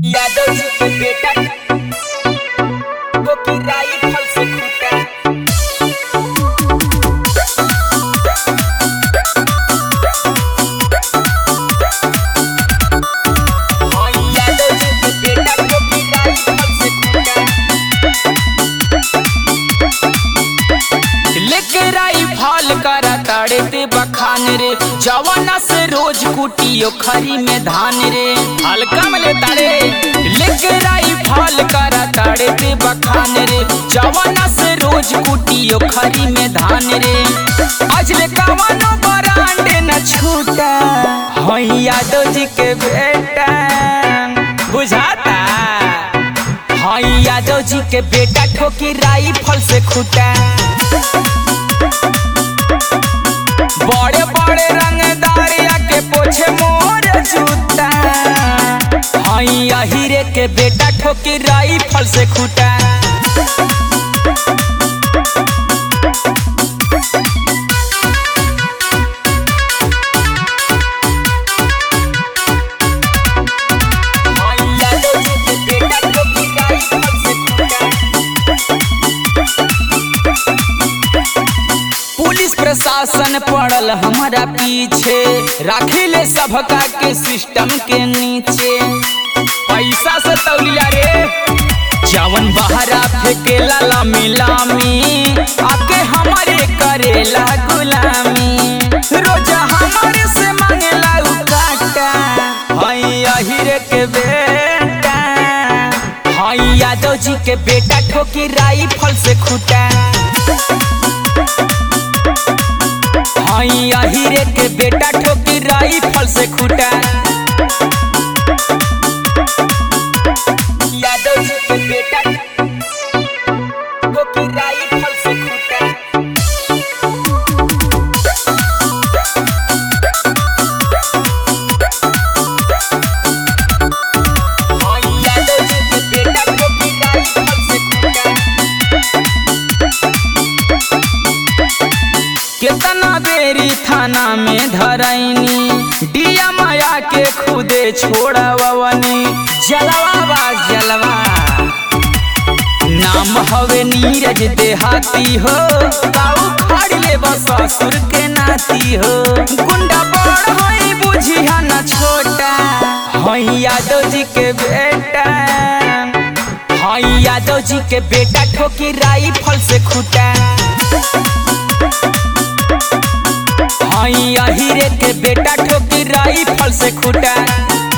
यादव जी के बेटा वो की राई फल से खूटा हाँ, यादव जी के बेटा वो की राई फल से खूटा लेके राई फाल करा ताड़े ते बखान रे जवाना से रोज कुटियो खरी में धान रे हल्का में ले ताड़े लेके राई फाल करा ताड़े ते बखान रे जवाना से रोज कुटियो खरी में धान रे आज ले कवनो बरांडे न छूटा हाँ यादव जी के बेटा बुझाता हाँ यादव जी के बेटा ठोकी राई फल से खूटा बड़े बड़े रंगदारिया के पोछे मोर जूता हाँ हीरे के बेटा ठोकी राई फल से खूटा हाँ, यादव जी के बेटा वो की राई फल से खूटा पुलिस प्रशासन पड़ल हमारा पीछे राखिले सबका के सिस्टम के नीचे पैसा से तौलिया रे जवन बहरा फेंकेला लामी लामी आके हमारे करेला गुलामी रोजा हमारे से मांगेला उ काटा हई अहिरे के बेटा हई यादव जी के बेटा ठोकी राई फल से खूटा हई अहिरे के बेटा ठोकी राई फल से खूटा यादव जी के बेटा वो की राई फल से खूटा हाँ, यादव जी के बेटा वो की राई फल से खूटा केतना बेरी थाना में धरैनी डिया माया के खुदे छोड़वनी जलवा बा जलवा नाम हवे नीरज देहाती हो बाऊ खड़ ले बस ससुर के नाती हो गुंडा बड़ होई बुझिया न छोटा हई यादव जी के बेटा हई यादव जी के बेटा ठोकी राई फल से खूटा हई अहिरे के बेटा ठोकी राई फल से खूटा